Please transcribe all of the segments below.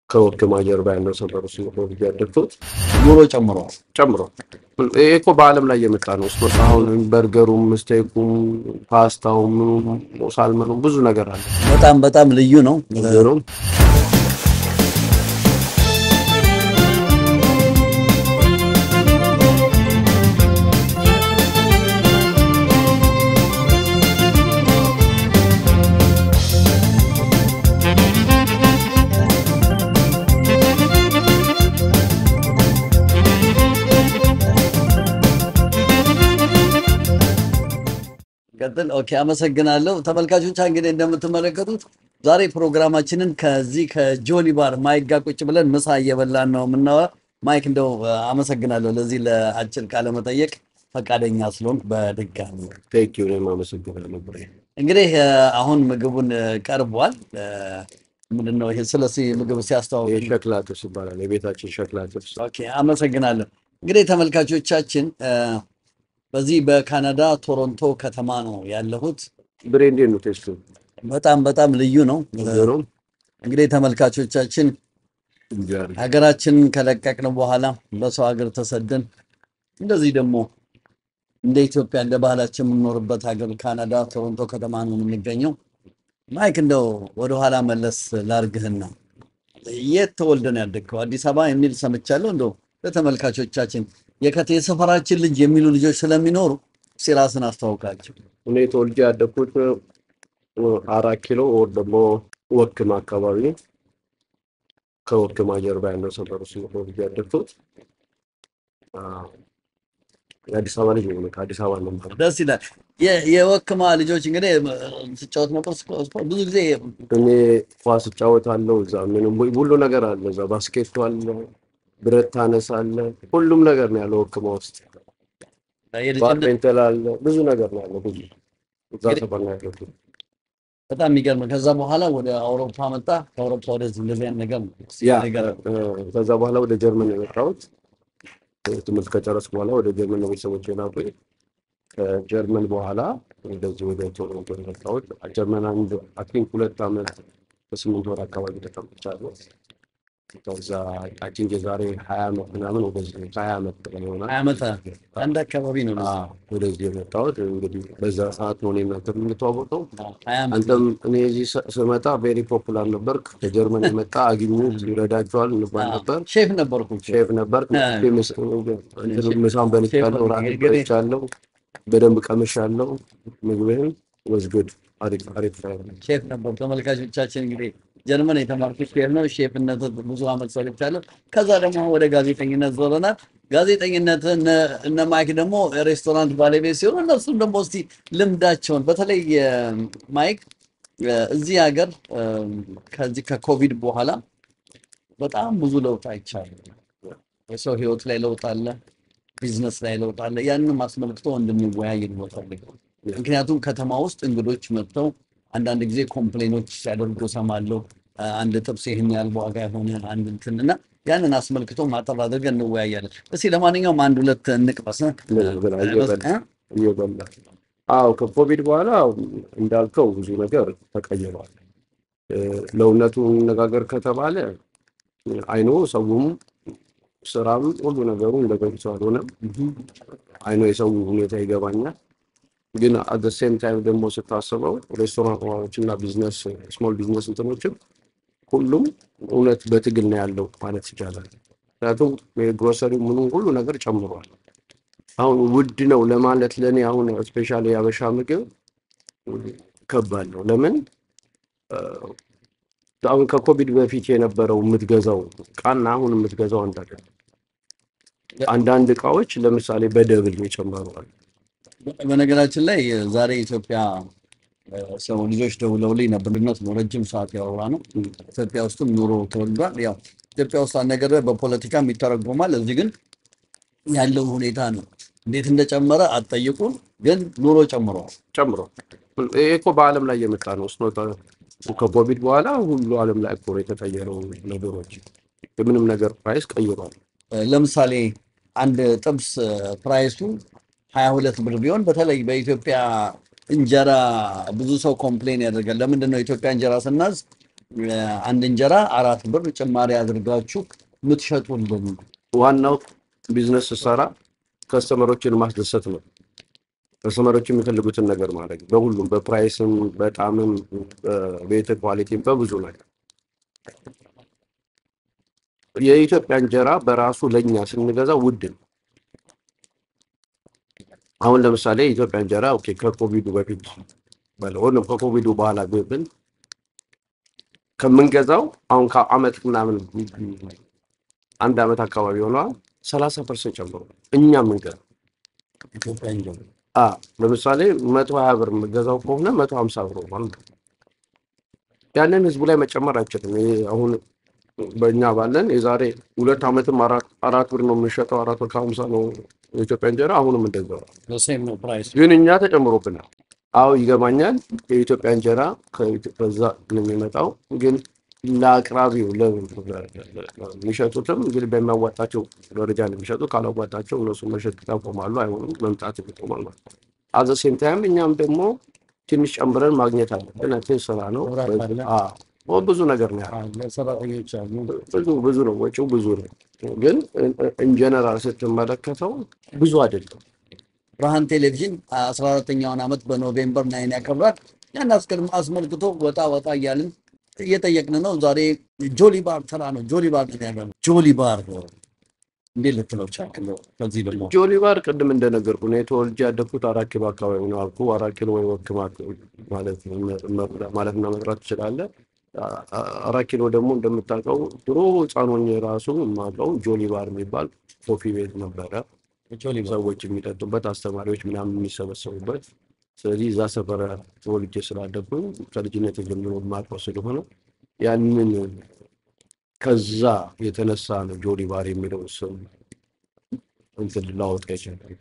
ከወክማ ጀርባ ያለው ሰፈር ውስጥ ነው ተወልጄ ያደግኩት። ኑሮ ጨምሯል። ጨምሮ ይሄ እኮ በዓለም ላይ የመጣ ነው። ስፖርት አሁን በርገሩም፣ ስቴኩም፣ ፓስታውም፣ ምኑም፣ ሳልመኑም ብዙ ነገር አለ። በጣም በጣም ልዩ ነው። ነገሩም ቀጥል። ኦኬ፣ አመሰግናለሁ ተመልካቾች። እንግዲህ እንደምትመለከቱት ዛሬ ፕሮግራማችንን ከዚህ ከጆኒ ባር ማይክ ጋር ቁጭ ብለን ምሳ እየበላን ነው የምናወራ። ማይክ እንደው አመሰግናለሁ ለዚህ ለአጭር ቃለ መጠየቅ ፈቃደኛ ስለሆንክ በድጋሚ ቴንክ ዩ እኔም አመሰግናለሁ ብሬ። እንግዲህ አሁን ምግቡን ቀርቧል። ምንድነው ይሄ? ስለዚህ ምግብ ሲያስተዋውቅ ይሄ ሸክላ ጥብስ ይባላል። የቤታችን ሸክላ ጥብስ ኦኬ አመሰግናለሁ። እንግዲህ ተመልካቾቻችን በዚህ በካናዳ ቶሮንቶ ከተማ ነው ያለሁት። ብሬ እንዴት ነው ቴስቱ? በጣም በጣም ልዩ ነው። ነገሩም እንግዲህ ተመልካቾቻችን እንጃሪ ሀገራችንን ከለቀቅን በኋላ በሰው ሀገር ተሰደን እንደዚህ ደግሞ እንደ ኢትዮጵያ እንደ ባህላችን የምንኖርበት ሀገር ካናዳ ቶሮንቶ ከተማ ነው የምንገኘው። ማይክ እንደው ወደኋላ መለስ ላርግህና የት ተወልደ ነው ያደግከው? አዲስ አበባ የሚል ሰምቻለሁ። እንደው ለተመልካቾቻችን የከቴ የሰፈራችን ልጅ የሚሉ ልጆች ስለሚኖሩ እስኪ ራስን አስተዋውቃቸው። እኔ ተወልጄ ያደግኩት አራት ኪሎ ወር ደግሞ ወክማ አካባቢ ከወክማ ጀርባ ያለው ሰፈር ውስጥ ነው ተወልጄ ያደግኩት። አዎ፣ የአዲስ አበባ ልጅ ነው። ከአዲስ አበባ ነው የምመጣው። ደስ ይላል። የ- የወክማ ልጆች እንግዲህ ስጫወት ነበር ስፖ- ስፖ- ብዙ ጊዜ እኔ ኳስ እጫወታለሁ። እዛ ምንም ሁሉ ነገር አለ። እዛ ባስኬቱ አለ፣ ብረት ታነሳለ፣ ሁሉም ነገር ነው ያለው ወክማ ውስጥ። የልጅነት ባድሜንተን አለ፣ ብዙ ነገር ነው ያለው። ብዙ እዛ እንግዲህ- ሰፈር ነው ያለው። በጣም የሚገርም ከዛ በኋላ ወደ አውሮፓ መጣ። ከአውሮፓ ወደዚህ እንደዚህ አይነት ነገር ነው። ያ ነገር እ፣ ከዛ በኋላ ወደ ጀርመን ነው የመጣሁት። ትምህርት ከጨረስኩ በኋላ ወደ ጀርመን ነው ቤተሰቦቼ ላኩኝ። ከጀርመን በኋላ እንደዚህ ወደ ቶሮንቶ ነው የመጣሁት። ጀርመን አንድ አይ ቲንክ ሁለት ዓመት በስምንት ወር አካባቢ ተቀምጫለሁ። ከዛ አይ ቲንክ የዛሬ ሀያ ዓመት ምናምን ወደዚህ ሀያ ዓመት በላይ ይሆናል ሀያ ዓመት አንድ አካባቢ ነው። አዎ፣ ወደዚህ የመጣሁት እንግዲህ በዛ ሰዓት ነው እኔ እናንተ የምንተዋወቀው። ሀያ ዓመት አንተም እኔ እዚህ ስ- ስመጣ ቬሪ ፖፑላር ነበር። ከጀርመን የመጣ አግኙት ይረዳቸዋል እንባል ነበር። ሼፍ ነበርኩ። ሼፍ ነበር። አ- ምሳን በልቻለሁ፣ ራት እንግዲህ- በልቻለሁ፣ በደንብ ቀምሻለሁ። ምግብህም ወዝጉድ አሪፍ አሪፍ ነው። ሼፍ ነበር። ተመልካቾቻችን እንግዲህ ጀርመን የተማርኩት ሼፍ ነው። ሼፍነት ብዙ ዓመት ሰርቻለሁ። ከዛ ደግሞ ወደ ጋዜጠኝነት ዞረናል። ጋዜጠኝነት እነ- እነ ማይክ ደግሞ ሬስቶራንት ባለቤት ሲሆኑ እነሱም ደግሞ እስቲ ልምዳቸውን በተለይ እ፣ ማይክ እ፣ እዚህ ሀገር እ፣ ከዚህ ከኮቪድ በኋላ በጣም ብዙ ለውጥ አይቻልም። የሰው ህይወት ላይ ለውጥ አለ፣ ቢዝነስ ላይ ለውጥ አለ። ያንንም አስመልክቶ እንድንወያይ ነው የምፈልገው። ምክንያቱም ከተማ ውስጥ እንግዶች መጥተው አንዳንድ ጊዜ ኮምፕሌኖች ሲያደርጉ ሰማለሁ። አንድ ጥብስ ይህን ያህል ዋጋ የሆነ አንድ እንትን እና ያንን አስመልክቶ ማጠር አድርገን እንወያያለን። እስኪ ለማንኛውም አንድ ሁለት እንቅመስ እ? ብላ እየበላ እ? እየበላ አዎ፣ ከኮቪድ በኋላ እንዳልከው ብዙ ነገር ተቀይሯል። እ፣ ለእውነቱ እንነጋገር ከተባለ አይኖ ሰውም ስራም ሁሉ ነገሩ እንደ በፊቱ አልሆነም። አይኖ የሰው ሁኔታ ይገባኛል። ግን አት ሴም ታይም ደግሞ ስታስበው ሬስቶራንቶች እና ቢዝነስ ስሞል ቢዝነስ እንትኖችም ሁሉም እውነት በትግል ነው ያለው ማለት ይቻላል። ምክንያቱም የግሮሰሪ ምኑ ሁሉ ነገር ጨምሯል። አሁን ውድ ነው ለማለት ለእኔ አሁን ስፔሻሊ የአበሻ ምግብ ከባድ ነው። ለምን እ፣ አሁን ከኮቪድ በፊት የነበረው የምትገዛው እቃና አሁን የምትገዛው አንድ አይደለም። አንዳንድ እቃዎች ለምሳሌ በደብል የጨመረዋል። በነገራችን ላይ ዛሬ ኢትዮጵያ እ፣ ሰው ልጆች ደውለውልኝ ነበር። ልነት ነው ረጅም ሰዓት ያወራ ነው። ኢትዮጵያ ውስጥም ኑሮ ተወልዷል። ያው ኢትዮጵያ ውስጥ አንድ ነገር በፖለቲካም ይተረጎማል። እዚህ ግን ያለው ሁኔታ ነው። እንዴት እንደጨመረ አትጠይቁን፣ ግን ኑሮ ጨምሯል። ጨምሮ ይሄ እኮ በዓለም ላይ የመጣ ነው። ስኖ ከኮቪድ በኋላ ሁሉ ዓለም ላይ እኮ ነው የተቀየረው ነገሮች። የምንም ነገር ፕራይስ ቀይሯል። እ፣ ለምሳሌ አንድ ጥብስ እ፣ ፕራይሱ ሀያ ሁለት ብር ቢሆን በተለይ በኢትዮጵያ እንጀራ ብዙ ሰው ኮምፕሌን ያደርጋል። ለምንድን ነው ኢትዮጵያ እንጀራ ስናዝ አንድ እንጀራ አራት ብር ጭማሪ አድርጋችሁ የምትሸጡልን ዋናው ቢዝነስ ስሰራ ከስተመሮችን ማስደሰት ነው። ከስተመሮች የሚፈልጉትን ነገር ማድረግ በሁሉም በፕራይስም፣ በጣምም፣ በቤት ኳሊቲም በብዙ ነገር የኢትዮጵያ እንጀራ በራሱ ለእኛ ስንገዛ ውድ ነው። አሁን ለምሳሌ የኢትዮጵያ እንጀራ ኦኬ ከኮቪዱ በፊት በለው ወይም ከኮቪዱ በኋላ ብል ከምንገዛው አሁን ከአመት ምናምን አንድ አመት አካባቢ ሆነዋል ሰላሳ ፐርሰንት ጨምሮ እኛ የምንገዛው ኢትዮጵያ እንጀራ አ ለምሳሌ መቶ ሀያ ብር የምገዛው ከሆነ መቶ ሀምሳ ብር ሆኗል። ያንን ህዝቡ ላይ መጨመር አይችልም። ይሄ አሁን በእኛ ባለን የዛሬ ሁለት ዓመትም አራት አራት ብር ነው የምንሸጠው፣ አራት ብር ከሀምሳ ነው የኢትዮጵያ እንጀራ። አሁንም እንደዛው ነው። ሴም ነው ፕራይስ ግን እኛ ተጨምሮብናል። አዎ ይገባኛል። የኢትዮጵያ እንጀራ ከኢትዮ- ከዛ ነው የሚመጣው። ግን ለአቅራቢው ለ- የሚሸጡትም እንግዲህ በሚያዋጣቸው ደረጃ ነው የሚሸጡ። ካላዋጣቸው እነሱ መሸጥ ያቆማሉ፣ አይሆኑም፣ መምጣት ይቆማል ማለት ነው። አዘ ሴም ታይም እኛም ደግሞ ትንሽ ጨምረን ማግኘት አለብን። ቴ ስራ ነው። መብራት አለ። አዎ፣ ብዙ ነገር ነው ያለው። አለ፣ ሰራተኞች አሉ። ብዙ ብዙ ነው፣ ወጪው ብዙ ነው። ግን ኢንጀነራል ስትመለከተው ብዙ አይደለም። ብርሃን ቴሌቪዥን አስራ አራተኛውን ዓመት በኖቬምበር ናይን ያከብራል። ያን አስቀድሞ አስመልክቶ ወጣ ወጣ እያልን እየጠየቅን ነው። ዛሬ ጆሊ ባር ተራ ነው። ጆሊ ባር ነው ያለው። ጆሊ ባር እንዴት ልትለው ቻልክ? ከዚህ ደግሞ ጆሊ ባር ቅድም እንደነገርኩ ነው የተወልጄ ያደግኩት አራት ኪሎ አካባቢ ነው አልኩ። አራት ኪሎ ወይ ወክማ ማለት ማለትና መጥራት ትችላለህ። አ- አ- አራት ኪሎ ደግሞ እንደምታውቀው ድሮ ሕፃን ሆኜ ራሱ የማውቀው ጆሊ ባር የሚባል ኮፊ ቤት ነበረ። ጆሊ ባር ሰዎች የሚጠጡበት፣ አስተማሪዎች ምናምን የሚሰበሰቡበት። ስለዚህ እዛ ሰፈር ተወልጄ ስላደግኩኝ ከልጅነት ጀምሮ የማውቀው ስለሆነ ያንን ከዛ የተነሳ ነው ጆሊ ባር የሚለው ስም እንትን ላወጣ ይችላል።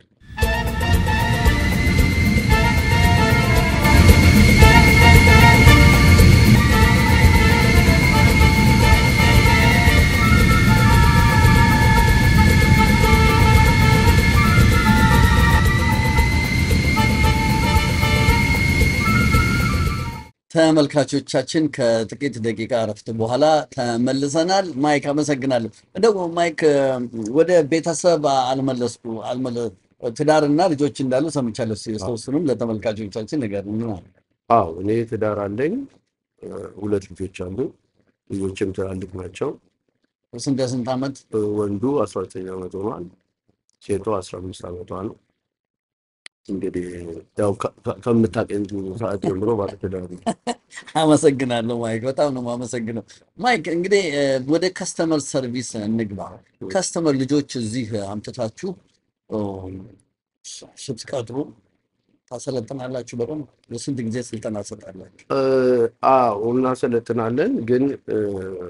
ተመልካቾቻችን ከጥቂት ደቂቃ እረፍት በኋላ ተመልሰናል። ማይክ አመሰግናለሁ። እንደው ማይክ ወደ ቤተሰብ አልመለስኩ አልመለ ትዳርና ልጆች እንዳሉ ሰምቻለሁ። እስኪ የተወሰኑም ለተመልካቾቻችን ንገሩን። አዎ እኔ ትዳር አለኝ። እ፣ ሁለት ልጆች አሉ። ልጆችም ትላልቅ ናቸው። ስንት ስንት ዓመት? እ፣ ወንዱ አስራ ዘጠኝ ዓመት ሆኗል። ሴቷ አስራ አምስት ዓመቷ ነው። እንግዲህ ያው ከ- ከ- ከምታውቀኝ ሰዓት ጀምሮ ባለትዳር ነኝ። አመሰግናለሁ ማይክ፣ በጣም ነው የማመሰግነው። ማይክ እንግዲህ እ፣ ወደ ከስተመር ሰርቪስ እንግባ። ከስተመር ልጆች እዚህ አምጥታችሁ ኦ፣ ስትቀጥሩ ታሰለጥናላችሁ። በጣም ለስንት ጊዜ ስልጠና ትሰጣላችሁ? እ፣ አዎ እናሰለጥናለን። ግን እ፣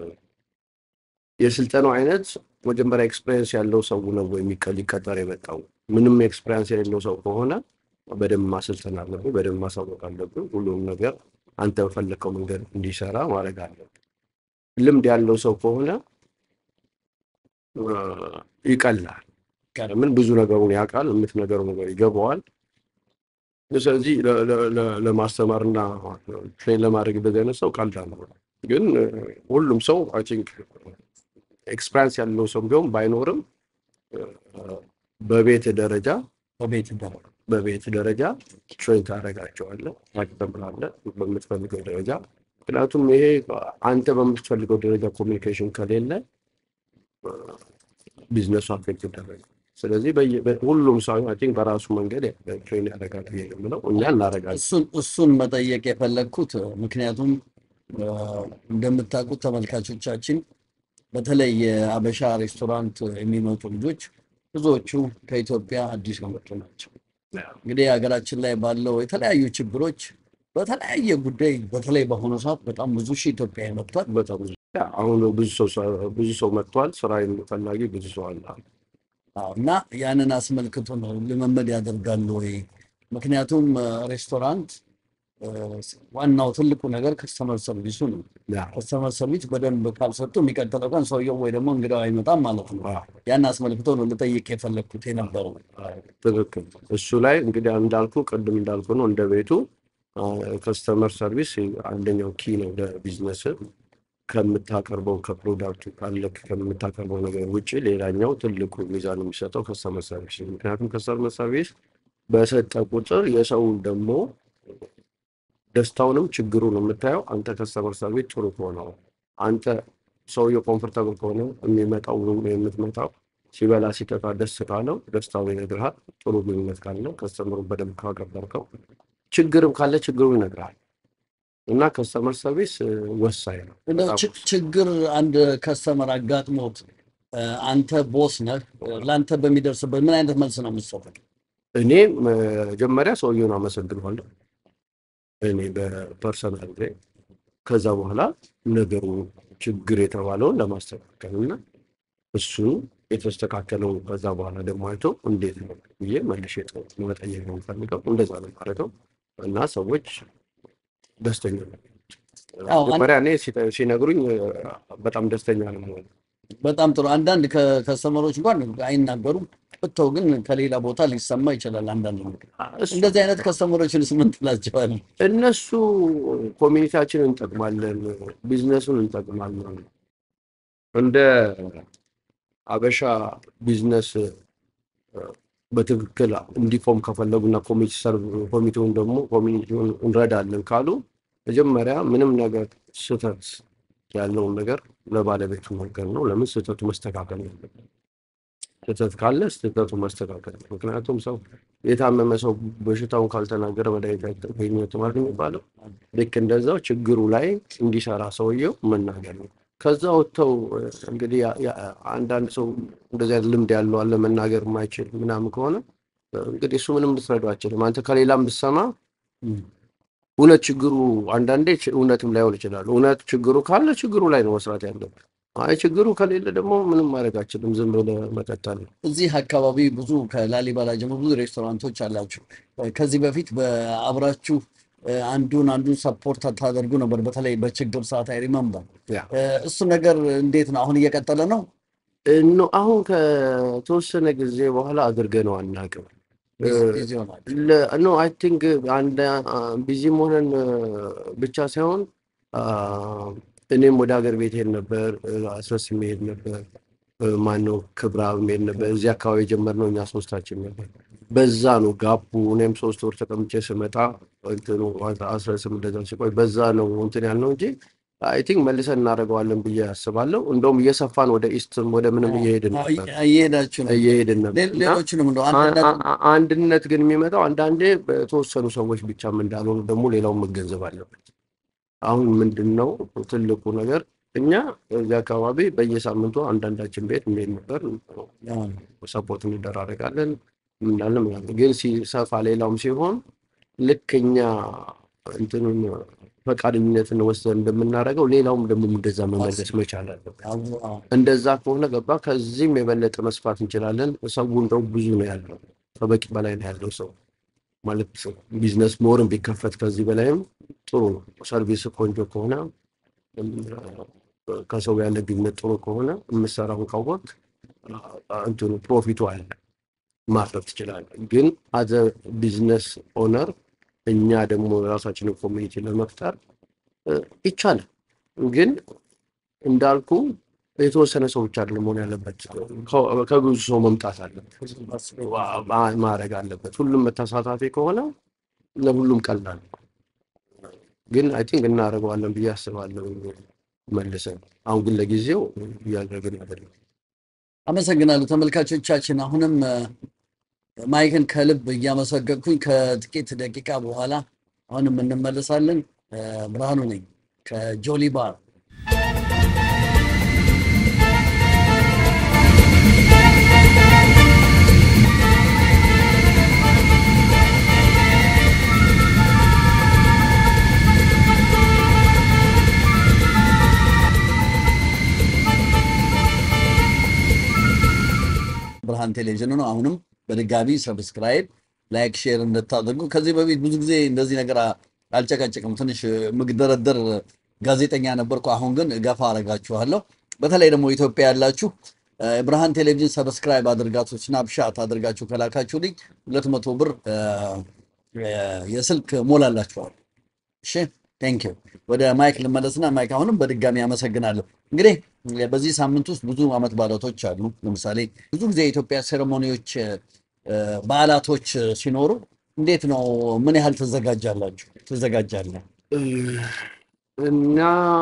የስልጠናው አይነት መጀመሪያ ኤክስፔሪንስ ያለው ሰው ነው ወይ የሚቀ- ሊቀጠር የመጣው? ምንም ኤክስፔሪንስ የሌለው ሰው ከሆነ በደንብ ማሰልጠን አለብን፣ በደንብ ማሳወቅ አለብን። ሁሉም ነገር አንተ በፈለግከው መንገድ እንዲሰራ ማድረግ አለብን። ልምድ ያለው ሰው ከሆነ እ፣ ይቀላል። ምን ብዙ ነገሩን ያውቃል፣ የምትነገረው ነገር ይገባዋል። ስለዚህ ለ- ለ- ለ- ለማስተማርና ትሬን ለማድረግ እንደዚህ አይነት ሰው ቀላል ነው። ግን እ፣ ሁሉም ሰው አይ ቲንክ ኤክስፐሪንስ ያለው ሰው ቢሆን ባይኖርም እ፣ በቤት ደረጃ በቤት ይባላል። በቤት ደረጃ ትሬን ታደርጋቸዋለህ፣ ታስተምራለህ በምትፈልገው ደረጃ። ምክንያቱም ይሄ አንተ በምትፈልገው ደረጃ ኮሚኒኬሽን ከሌለ እ፣ ቢዝነሱ አፌክት ይደረጋል። ስለዚህ በየ- በ- ሁሉም ሰው አይ ቲንክ በራሱ መንገድ ትሬን ያደርጋል ብዬ ነው የምለው። እኛ እናደርጋለን። እሱን እሱን መጠየቅ የፈለግኩት ምክንያቱም እ፣ እንደምታውቁት ተመልካቾቻችን በተለይ የአበሻ ሬስቶራንት የሚመጡ ልጆች ብዙዎቹ ከኢትዮጵያ አዲስ የመጡ ናቸው። እንግዲህ ሀገራችን ላይ ባለው የተለያዩ ችግሮች በተለያየ ጉዳይ በተለይ በአሁኑ ሰዓት በጣም ብዙ ሺህ ኢትዮጵያዊ መጥቷል። በጣም ብዙ ያ፣ አሁን ብዙ ሰው ብዙ ሰው መጥቷል። ስራ ፈላጊ ብዙ ሰው አለ። አዎ፣ እና ያንን አስመልክቶ ነው ልምምድ ያደርጋሉ ወይ? ምክንያቱም እ፣ ሬስቶራንት እ፣ ዋናው ትልቁ ነገር ከስተመር ሰርቪሱ ነው። ያ፣ ከስተመር ሰርቪስ በደንብ ካልሰጡ የሚቀጥለው ቀን ሰውየው ወይ ደግሞ እንግዳው አይመጣም ማለት ነው። አዎ፣ ያን አስመልክቶ ነው ልጠይቅ የፈለግኩት የነበረው። ትክክል። እሱ ላይ እንግዲህ እንዳልኩ ቅድም እንዳልኩ ነው እንደ ቤቱ ከስተመር ሰርቪስ አንደኛው ኪ ነው ለቢዝነስ። ከምታቀርበው ከፕሮዳክቱ ካለ ከምታቀርበው ነገር ውጭ ሌላኛው ትልቁ ሚዛን የሚሰጠው ከስተመር ሰርቪስ ነው። ምክንያቱም ከስተመር ሰርቪስ በሰጠ ቁጥር የሰው ደግሞ ደስታውንም ችግሩን የምታየው አንተ ከስተመር ሰርቪስ ጥሩ ከሆነው አንተ ሰውየው ኮምፎርታብል ከሆነ የሚመጣው ወይም የምትመጣው ሲበላ ሲጠጣ ደስ ካለው ደስታውን ይነግርሃል። ጥሩ ግንኙነት ካለው ከስተመሩን በደንብ ካቀበርከው ችግርም ካለ ችግሩ ይነግርሃል። እና ከስተመር ሰርቪስ እ፣ ወሳኝ ነው እንደው በጣም ች- ችግር አንድ ከስተመር አጋጥሞት እ፣ አንተ ቦስ ነህ፣ እ፣ ለአንተ በሚደርስበት ምን አይነት መልስ ነው የምትሰጠው? እኔ መጀመሪያ ሰውየውን አመሰግነዋለሁ እኔ በፐርሰናል ላይ ከዛ በኋላ ነገሩ ችግር የተባለውን ለማስተካከል እና እሱን የተስተካከለው ከዛ በኋላ ደግሞ አይቶ እንዴት ነው ብዬ መልሼ ጠ- መጠየቅ ነው የምፈልገው። እንደዛ ነው የማደርገው እና ሰዎች ደስተኛ ነው። አዎ፣ አን- መጀመሪያ እኔ ሲተ- ሲነግሩኝ እ፣ በጣም ደስተኛ ነው የምሆነው። በጣም ጥሩ። አንዳንድ ከ- ከስተመሮች እንኳን አይናገሩም፣ ብተው ግን ከሌላ ቦታ ሊሰማ ይችላል። አንዳንድ ነገር እሱ እንደዚህ አይነት ከስተመሮችንስ ምን ትላቸዋለህ? እነሱ ኮሚኒቲያችንን እንጠቅማለን፣ ቢዝነሱን እንጠቅማለን። እንደ አበሻ ቢዝነስ እ፣ በትክክል እንዲቆም ከፈለጉና ኮሚቴ ሰርቭ ኮሚቴውን ደግሞ ኮሚኒቲውን እንረዳለን ካሉ መጀመሪያ ምንም ነገር ስህተት ያለውን ነገር ለባለቤቱ መንገር ነው። ለምን ስህተቱ መስተካከል ነው ያለበት። ስህተት ካለ ስህተቱ መስተካከል ነው። ምክንያቱም ሰው የታመመ ሰው በሽታውን ካልተናገረ መድኃኒት አይገኝም ማለት የሚባለው ልክ እንደዛው ችግሩ ላይ እንዲሰራ ሰውየው መናገር ነው። ከዛ ወጥተው እ፣ እንግዲህ ያ- ያ- አንዳንድ ሰው እንደዚህ አይነት ልምድ ያለው አለ መናገር የማይችል ምናምን ከሆነ እ፣ እንግዲህ እሱ ምንም ልትረዳው አችልም። አንተ ከሌላም ብትሰማ እውነት ችግሩ አንዳንዴ ች- እውነትም ላይሆን ይችላል። እውነት ችግሩ ካለ ችግሩ ላይ ነው መስራት ያለብን። አይ ችግሩ ከሌለ ደግሞ ምንም ማድረግ አችልም። ዝም ብለህ መቀጠል ነው። እዚህ አካባቢ ብዙ ከላሊበላ ጀምሮ ብዙ ሬስቶራንቶች አላችሁ። እ፣ ከዚህ በፊት በአብራችሁ እ፣ አንዱን አንዱን ሰፖርት ታደርጉ ነበር፣ በተለይ በችግር ሰዓት አይ ሪመምበር። ያ እሱ ነገር እንዴት ነው? አሁን እየቀጠለ ነው? እኖ አሁን ከተወሰነ ጊዜ በኋላ አድርገነው አናውቅም። እ፣ ቢዚ- ቢዚ ሆናል። ኖ አይ ቲንክ አንድ ቢዚም ሆነን እ፣ ብቻ ሳይሆን አ፣ እኔም ወደ ሀገር ቤት ሄድ ነበር፣ እ፣ አስረስ ሄድ ነበር፣ እ፣ ማነው ክብራ ሄድ ነበር። እዚህ አካባቢ የጀመርነው እኛ ሶስታችን ነበር። በዛ ነው ጋፑ። እኔም ሶስት ወር ተቀምጬ ስመጣ እንትኑ አስረስም እንደዛ ሲቆይ በዛ ነው እንትን ያልነው እንጂ አይ ቲንክ መልሰን እናደርገዋለን ብዬ አስባለሁ። እንደውም እየሰፋን ወደ ኢስትም ወደ ምንም እየሄድን አዎ፣ ነበር እየሄዳችሁ ነው። እየሄድን ነበር ሌ- እና ሌሎችንም እንደው አ- አንድነት አ- አ- አንድነት ግን የሚመጣው አንዳንዴ በተወሰኑ ሰዎች ብቻም እንዳልሆኑ ደግሞ ሌላውን መገንዘብ አለበት። አሁን ምንድን ነው ትልቁ ነገር እኛ እዚህ አካባቢ በየሳምንቱ አንዳንዳችን ቤት እንሄድ ነበር፣ ሰፖርት እንደራረጋለን ምናለን ምናምን። ግን ሲሰፋ ሌላውም ሲሆን ልክ እኛ እንትኑን ፈቃደኝነትን ወስደን እንደምናደርገው ሌላውም ደግሞ እንደዛ መመለስ መቻል አለበት። አዎ፣ አዎ። እንደዛ ከሆነ ገባ ከዚህም የበለጠ መስፋት እንችላለን። ሰው እንደው ብዙ ነው ያለው፣ ከበቂ በላይ ነው ያለው ሰው ማለት ቢዝነስ ሞርን ቢከፈት ከዚህ በላይም ጥሩ ነው። ሰርቪስ ቆንጆ ከሆነ እም፣ ከሰው ያለ ግንኙነት ጥሩ ከሆነ የምሰራውን ካወቅ እንትኑ ፕሮፊቱ አለ ማፍረት ትችላለህ። ግን አዘ ቢዝነስ ኦነር እኛ ደግሞ የራሳችንን ኮሚኒቲ ለመፍጠር እ፣ ይቻላል ግን እንዳልኩ የተወሰነ ሰው ብቻ አይደለም መሆን ያለበት፣ ከ- ከብዙ ሰው መምጣት አለበት፣ ማ- ማድረግ አለበት። ሁሉም ተሳታፊ ከሆነ ለሁሉም ቀላል ነው። ግን አይ ቲንክ እናደርገዋለን ብዬ አስባለሁ መልሰን። አሁን ግን ለጊዜው እያደረግን አይደለም። አመሰግናለሁ ተመልካቾቻችን። አሁንም እ፣ ማይክን ከልብ እያመሰገንኩኝ ከጥቂት ደቂቃ በኋላ አሁንም እንመለሳለን። እ፣ ብርሃኑ ነኝ ከጆሊ ባር። ብርሃን ቴሌቪዥን ነው። አሁንም በድጋሚ ሰብስክራይብ፣ ላይክ፣ ሼር እንድታደርጉ። ከዚህ በፊት ብዙ ጊዜ እንደዚህ ነገር አ- አልጨቀጭቅም። ትንሽ ምግደረደር ጋዜጠኛ ነበርኩ። አሁን ግን ገፋ አረጋችኋለሁ። በተለይ ደግሞ ኢትዮጵያ ያላችሁ እ፣ ብርሃን ቴሌቪዥን ሰብስክራይብ አድርጋችሁ ስናፕሻት አድርጋችሁ ከላካችሁልኝ ሁለት መቶ ብር እ፣ እ፣ የስልክ ሞላላችኋል። እሺ ቴንክ ዩ ወደ ማይክ ልመለስና ማይክ አሁንም በድጋሚ አመሰግናለሁ። እንግዲህ በዚህ ሳምንት ውስጥ ብዙ ዓመት በዓላቶች አሉ። ለምሳሌ ብዙ ጊዜ የኢትዮጵያ ሴሬሞኒዎች፣ በዓላቶች ሲኖሩ እንዴት ነው? ምን ያህል ትዘጋጃላችሁ? ትዘጋጃለህ? እና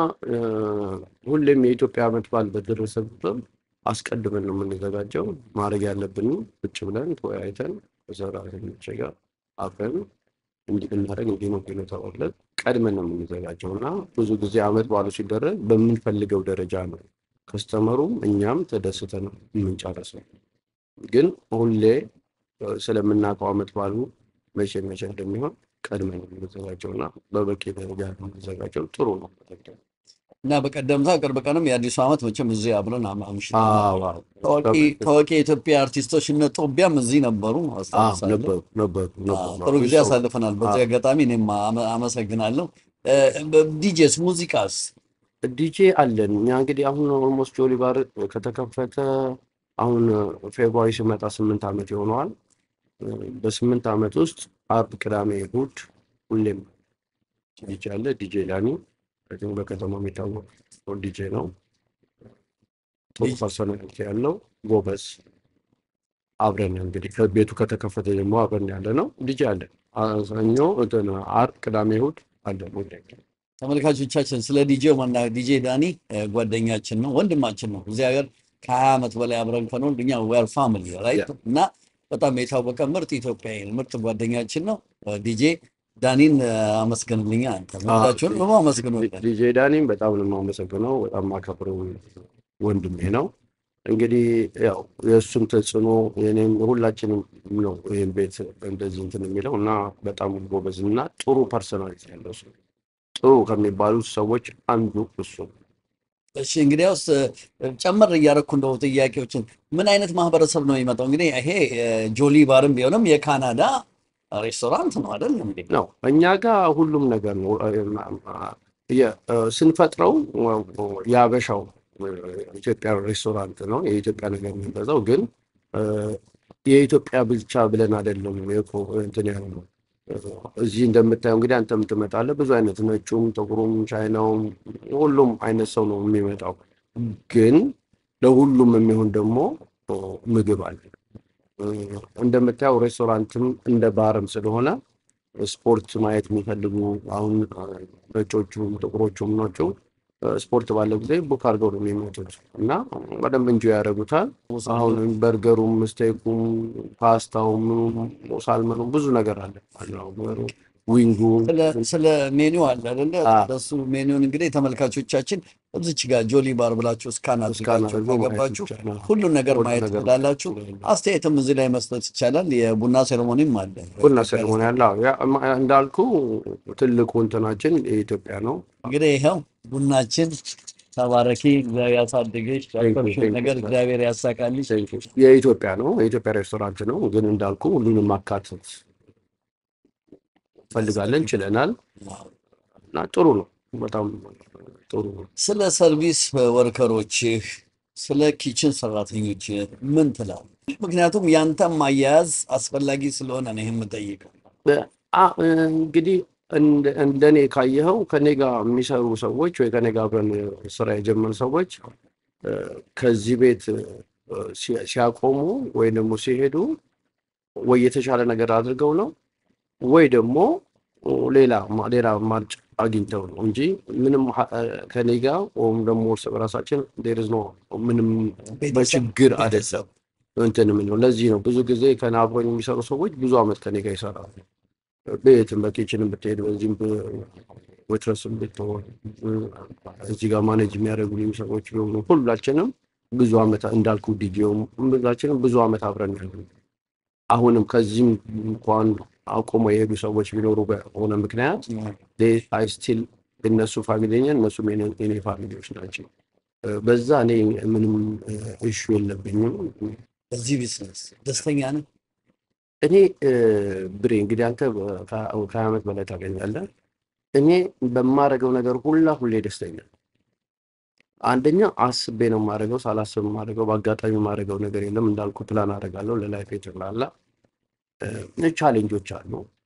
ሁሌም የኢትዮጵያ ዓመት በዓል በደረሰ ቁጥር አስቀድመን ነው የምንዘጋጀው። ማድረግ ያለብን ቁጭ ብለን ተወያይተን ከሰራተኞች ጋር አብረን እንዲህ ብናደርግ እንዲህ ነው እንዲህ ነው ተባብለን ቀድመን ነው የምንዘጋጀው እና ብዙ ጊዜ ዓመት በዓሉ ሲደረግ በምንፈልገው ደረጃ ነው ከስተመሩም እኛም ተደስተን ነው የምንጨርሰው። ግን ሁሌ ስለምናውቀው ዓመት በዓሉ መቼ መቼ እንደሚሆን ቀድመን ነው የምንዘጋጀው እና በበቂ ደረጃ ነው የምንዘጋጀው። ጥሩ ነው። እና በቀደምታ ቅርብ ቀንም የአዲሱ ዓመት መቼም እዚህ አብረን አምሽተናል። አዎ፣ አዎ። ታዋቂ ታዋቂ የኢትዮጵያ አርቲስቶች እነ ጦቢያም እዚህ ነበሩ አዎ፣ አስታውሳለሁ። ነበሩ ነበሩ አዎ፣ ነበሩ። ጥሩ ጊዜ ብዙ ሰው- አሳልፈናል። በዚህ አጋጣሚ እኔም አመ- አመሰግናለሁ። ዲጄስ ሙዚቃስ ዲጄ አለን እኛ እንግዲህ አሁን ኦልሞስት ጆሊ ባር ከተከፈተ አሁን ፌብሩዋሪ ሲመጣ ስምንት ዓመት ይሆነዋል። በስምንት ዓመት ውስጥ አርብ፣ ቅዳሜ፣ እሑድ ሁሌም ዲጄ አለ። ዲጄ ዳኒ አይ ቲንክ በከተማው የሚታወቅ ዲጄ ነው። ጥሩ ዲጄ- ፐርሶናሊቲ ያለው ጎበዝ። አብረን እንግዲህ ከቤቱ ከተከፈተ ደግሞ አብረን ያለ ነው። ዲጄ አለን። ሰኞ፣ እንትን አርብ፣ ቅዳሜ፣ እሑድ አለን ሁሌ። ተመልካቾቻችን ስለ ዲጄው ማና ዲጄ ዳኒ እ፣ ጓደኛችን ነው፣ ወንድማችን ነው። እዚህ ሀገር ከሀያ ዓመት በላይ አብረን ከኖር እኛ ዌር ፋሚሊ ራይት እና በጣም የታወቀ ምርጥ ኢትዮጵያዊ ምርጥ ጓደኛችን ነው። እ፣ ዲጄ ዳኒን እ፣ አመስግንልኛ አንተ ወዳችሁን ደግሞ አመስግኑልን። ዲጄ ዳኒም በጣም ነው የማመሰግነው። በጣም ማከብረው ወንድሜ ነው። እንግዲህ ያው የእሱም ተጽዕኖ የኔም ሁላችንም ነው ይህን ቤት እንደዚህ እንትን የሚለው እና በጣም ጎበዝ እና ጥሩ ፐርሰናሊቲ ያለው ሰው ጥሩ ከሚባሉት ሰዎች አንዱ እሱ ነው። እሺ እንግዲያውስ እ፣ ጨመር እያደረኩ እንደው ጥያቄዎችን ምን አይነት ማህበረሰብ ነው የሚመጣው? እንግዲህ ይሄ እ፣ ጆሊ ባርም ቢሆንም የካናዳ ሬስቶራንት ነው አይደል እንዴ? ነው እኛ ጋር ሁሉም ነገር ነው የ- ስንፈጥረው የአበሻው ኢትዮጵያ ሬስቶራንት ነው የኢትዮጵያ ነገር የሚበዛው ግን እ፣ የኢትዮጵያ ብቻ ብለን አይደለም የኮ- እንትን ያልነው እዚህ እንደምታየው እንግዲህ አንተም ትመጣለህ ብዙ አይነት ነጩም ጥቁሩም ቻይናውም ሁሉም አይነት ሰው ነው የሚመጣው ግን ለሁሉም የሚሆን ደግሞ ምግብ አለ እ፣ እንደምታየው ሬስቶራንትም እንደ ባርም ስለሆነ ስፖርት ማየት የሚፈልጉ አሁን ነጮቹም ጥቁሮቹም ናቸው ስፖርት ባለው ጊዜ ቡክ አድርገው ነው የሚመጡት እና በደንብ እንጆ ያደርጉታል። አሁን በርገሩም፣ ስቴኩም፣ ፓስታውም፣ ሳልመኑም ብዙ ነገር አለ አለው ዊንጉ ስለ- ስለ ሜኒው አለ አይደለ? አ። ለሱ ሜኒውን እንግዲህ ተመልካቾቻችን እዚች ጋር ጆሊ ባር ብላችሁ እስካን እስካን አድርጋችሁ አድርጎ ማየት ከገባችሁ ይቻላል። ሁሉን ነገር ሁሉን ማየት ነገር ትችላላችሁ። አስተያየትም እዚህ ላይ መስጠት ይቻላል። የቡና ሴሬሞኒም አለ። ቡና ሴሬሞኒ ያለ አዎ። ያ- ማ- እንዳልኩ ትልቁ እንትናችን የኢትዮጵያ ነው። እንግዲህ ይኸው ቡናችን ተባረኪ፣ እግዚአብሔር ያሳድግሽ፣ ያሰብሽውን thank you, ነገር sir. እግዚአብሔር ያሳካልሽ። የኢትዮጵያ ነው። የኢትዮጵያ ሬስቶራንት ነው። ግን እንዳልኩ ሁሉንም ማካተት ፈልጋለን፣ ችለናል እና ጥሩ ነው። በጣም ጥሩ ነው። ስለ ሰርቪስ ወርከሮችህ፣ ስለ ኪችን ሰራተኞችህ ምን ትላለህ? ምክንያቱም ያንተም አያያዝ አስፈላጊ ስለሆነ ነው ይህ የምጠይቀው። አ- እንግዲህ እንደ- እንደኔ ካየኸው ከኔ ጋር የሚሰሩ ሰዎች ወይ ከኔ ጋር አብረን ስራ የጀመሩ ሰዎች እ፣ ከዚህ ቤት እ፣ ሲ- ሲያቆሙ ወይ ደግሞ ሲሄዱ ወይ የተሻለ ነገር አድርገው ነው ወይ ደግሞ ሌላ ማ- ሌላ አማራጭ አግኝተው ነው እንጂ ምንም ሀ- ከኔ ጋር ወይም ደግሞ እርስ በራሳችን ዴር ኢዝ ኖ ምንም በችግር አይደለም እንትን የምንለው። ለዚህ ነው ብዙ ጊዜ ከኔ አብሮኝ የሚሰሩ ሰዎች ብዙ አመት ከኔ ጋር ይሰራሉ። ቤትም በኪችንም ብትሄድ በዚህም ወትረስም ብትሆን እዚህ ጋር ማኔጅ የሚያደርጉልኝ ሰዎች ቢሆኑ ሁላችንም ብዙ አመት እንዳልኩ ዲጂውም ሁላችንም ብዙ አመት አብረን ያሉ አሁንም ከዚህም እንኳን አቁመው የሄዱ ሰዎች ቢኖሩ በሆነ ምክንያት አይ ስቲል እነሱ ፋሚሊ ነኝ፣ እነሱም የኔ የኔ ፋሚሊዎች ናቸው። እ፣ በዛ እኔ ምንም እሹ የለብኝም። በዚህ ቢዝነስ ደስተኛ ነህ? እኔ እ፣ ብሬ እንግዲህ አንተ በ- ከ- ከሀያ ዓመት በላይ ታገኛለህ። እኔ በማደርገው ነገር ሁላ ሁሌ ደስተኛ ነኝ። አንደኛ አስቤ ነው የማደርገው፣ ሳላስብ የማደርገው በአጋጣሚ የማደርገው ነገር የለም። እንዳልኩ ፕላን አደርጋለሁ ለላይፍ ጠቅላላ። እ፣ ቻሌንጆች አሉ።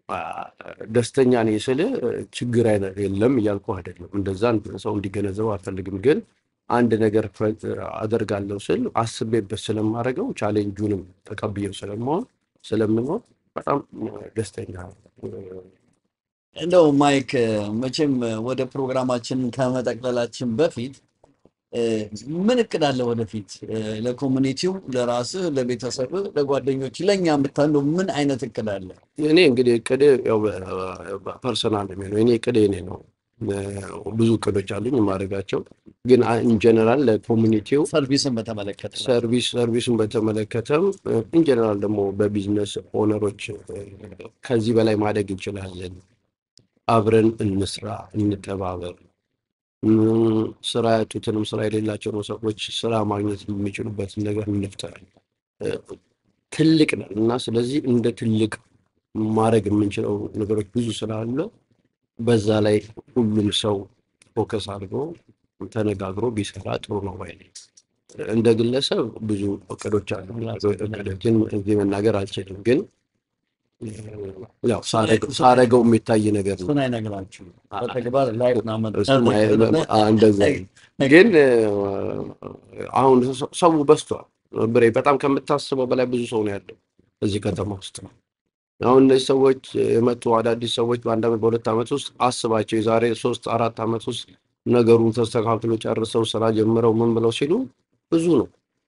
አ፣ ደስተኛ ነኝ ስል ችግር አይነት የለም እያልኩ አይደለም። እንደዛ ሰው እንዲገነዘበው አልፈልግም። ግን አንድ ነገር ፈ- አደርጋለሁ ስል አስቤበት ስለማደርገው ቻሌንጁንም ተቀብዬው ስለመሆን ስለምኖር በጣም ደስተኛ ነኝ። እንደው ማይክ መቼም ወደ ፕሮግራማችን ከመጠቅለላችን በፊት እ፣ ምን እቅድ አለ ወደፊት እ፣ ለኮሚኒቲው፣ ለራስህ፣ ለቤተሰብህ፣ ለጓደኞች፣ ለእኛ የምታለው ምን አይነት እቅድ አለ? እኔ እንግዲህ እቅድ ያው ፐርሰናል የሚሆነው እኔ እቅድ እኔ ነው። ብዙ እቅዶች አሉኝ የማደርጋቸው ግን ኢንጀነራል ለኮሚኒቲው ሰርቪስን በተመለከተ ሰርቪስ ሰርቪሱን በተመለከተም ኢንጀነራል ደግሞ በቢዝነስ ኦነሮች ከዚህ በላይ ማደግ እንችላለን፣ አብረን እንስራ፣ እንተባበር፣ እም፣ ስራ ያጡትንም ስራ የሌላቸውን ሰዎች ስራ ማግኘት የሚችሉበትን ነገር እንፍጠር። እ፣ ትልቅ ነን እና ስለዚህ እንደ ትልቅ ማድረግ የምንችለው ነገሮች ብዙ ስላለ በዛ ላይ ሁሉም ሰው ፎከስ አድርጎ ተነጋግሮ ቢሰራ ጥሩ ነው ባይ ነኝ። እንደ ግለሰብ ብዙ እቅዶች አሉ። እቅዶችን እዚህ መናገር አልችልም፣ ግን ያው ሳረገው ሳረገው የሚታይ ነገር ነው። እሱን አይነግራችሁ በተግባር ላይ እሱም አይ- አ- እንደዛ ነው። ግን እ፣ አሁን ሰው- ሰው በዝቷል። ብሬ በጣም ከምታስበው በላይ ብዙ ሰው ነው ያለው እዚህ ከተማ ውስጥ ነው። አሁን እነዚህ ሰዎች የመጡ አዳዲስ ሰዎች በአንድ ዓመት በሁለት ዓመት ውስጥ አስባቸው የዛሬ ሶስት አራት ዓመት ውስጥ ነገሩን ተስተካክሎ ጨርሰው ስራ ጀምረው ምን ብለው ሲሉ ብዙ ነው።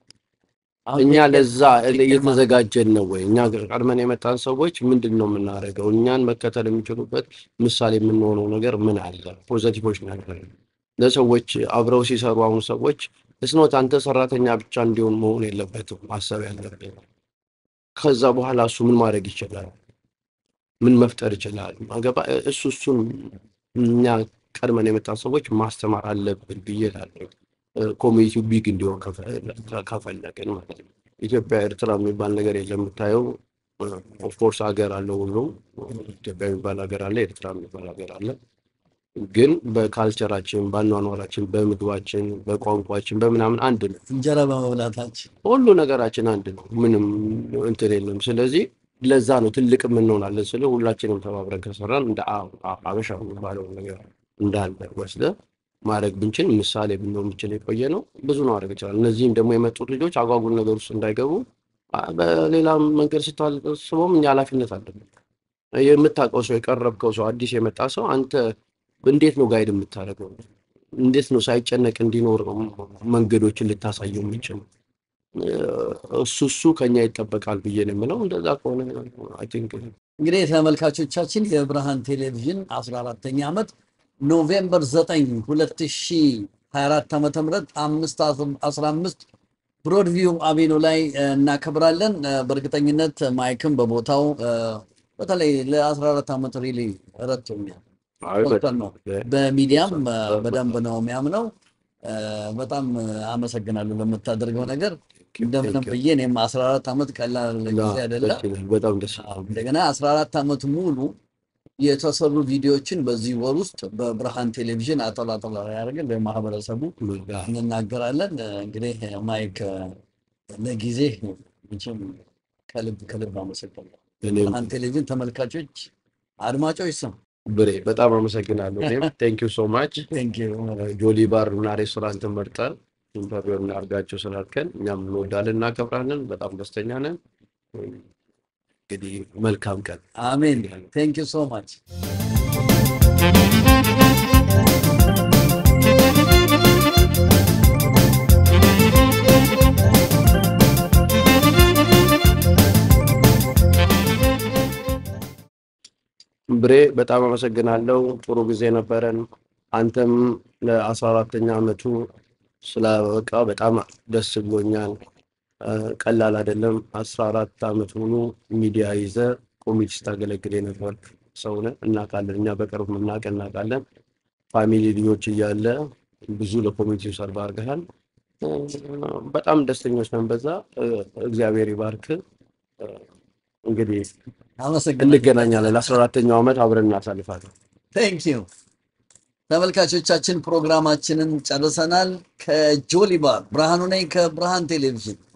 እኛ ለዛ እየተዘጋጀን ነው ወይ? እኛ ቀድመን የመጣን ሰዎች ምንድን ነው የምናደርገው? እኛን መከተል የሚችሉበት ምሳሌ የምንሆነው ነገር ምን አለ? ፖዘቲቮች ነገር ለሰዎች አብረው ሲሰሩ አሁን ሰዎች እስኖት አንተ ሰራተኛ ብቻ እንዲሆን መሆን የለበትም ማሰብ ያለብን። ከዛ በኋላ እሱ ምን ማድረግ ይችላል? ምን መፍጠር ይችላል? አገባ እሱ እሱን እኛ ቀድመን የመጣን ሰዎች ማስተማር አለብን ብዬ እላለሁ። ኮሚኒቲው ቢግ እንዲሆን ከፈ- ከፈለግን ማለት ነው። ኢትዮጵያ ኤርትራ የሚባል ነገር የለም። የምታየው ኦፍኮርስ ሀገር አለው ሁሉም ኢትዮጵያ የሚባል ሀገር አለ፣ ኤርትራ የሚባል ሀገር አለ። ግን በካልቸራችን፣ በአኗኗራችን፣ በምግባችን፣ በቋንቋችን፣ በምናምን አንድ ነው። እንጀራ በመብላታችን ሁሉ ነገራችን አንድ ነው። ምንም እንትን የለም። ስለዚህ ለዛ ነው ትልቅ እንሆናለን ስለ ሁላችንም ተባብረን ከሰራን እንደ አ- አ- አበሻ የሚባለው ነገር እንዳለ ወስደ ማድረግ ብንችል ምሳሌ ብንሆን ብንችል የቆየ ነው ብዙ ነው ማድረግ ይችላል። እነዚህም ደግሞ የመጡት ልጆች አጓጉል ነገር ውስጥ እንዳይገቡ አ- በሌላ መንገድ ስታስበውም እኛ ኃላፊነት አለብን። የምታውቀው ሰው የቀረብከው ሰው አዲስ የመጣ ሰው አንተ እንዴት ነው ጋይድ የምታደርገው? እንዴት ነው ሳይጨነቅ እንዲኖር መንገዶችን ልታሳየው የምንችል? እሱ እሱ ከኛ ይጠበቃል ብዬ ነው የምለው። እንደዛ ከሆነ አይ ቲንክ እንግዲህ ተመልካቾቻችን የብርሃን ቴሌቪዥን 14ተኛ ዓመት ኖቬምበር 9 2024 ዓመተ ምህረት 515 ብሮድቪው አቬኑ ላይ እ፣ እናከብራለን። እ፣ በእርግጠኝነት ማይክም በቦታው እ፣ በተለይ ለ14 ዓመት ሪሊ ረድቶኛል። ዶክተር ነው በሚዲያም እ፣ በደንብ ነው የሚያምነው። እ፣ በጣም እ፣ አመሰግናለሁ ለምታደርገው ነገር። እንደምንም ብዬ እኔም 14 ዓመት ቀላል ጊዜ አይደለም። በጣም ደስ ይላል። እንደገና 14 ዓመት ሙሉ የተሰሩ ቪዲዮዎችን በዚህ ወር ውስጥ በብርሃን ቴሌቪዥን አጠላ ጠላ ያደርግን ለማህበረሰቡ እንናገራለን። እንግዲህ ማይክ ለጊዜ መቼም ከልብ ከልብ አመሰግናለሁ። እኔም ብርሃን ቴሌቪዥን ተመልካቾች፣ አድማጮች ስም ብሬ በጣም አመሰግናለሁ። እኔም ቴንክ ዩ ሶ ማች ቴንክ ዩ ጆሊ ባር እና ሬስቶራንት መርጠን ኢንተርቪው እናድርጋቸው ስላልከን እኛም እንወዳለን፣ እናከብራለን። በጣም ደስተኛ ነን። እንግዲህ መልካም ቀን። አሜን። ቴንክ ዩ ሶ ማች ብሬ በጣም አመሰግናለሁ። ጥሩ ጊዜ ነበረን። አንተም ለአስራ አራተኛ ዓመቱ ስላበቃ በጣም ደስ ብሎኛል። እ፣ ቀላል አይደለም። አስራ አራት ዓመት ሙሉ ሚዲያ ይዘ ኮሚቴ ስታገለግል የነበር ሰው ነህ። እናውቃለን። እኛ በቅርብ የምናውቅ እናውቃለን። ፋሚሊ ልጆች እያለ ብዙ ለኮሚቴው ሰርቭ አድርገሃል። እ፣ በጣም ደስተኞች ነን በዛ። እ፣ እግዚአብሔር ይባርክ። እ፣ እንግዲህ አመሰግናለሁ። እንገናኛለን። ለአስራ አራተኛው ዓመት አብረን እናሳልፋለን። ቴንክ ዩ ተመልካቾቻችን ፕሮግራማችንን ጨርሰናል። ከጆሊ ባር ብርሃኑ ነኝ ከብርሃን ቴሌቪዥን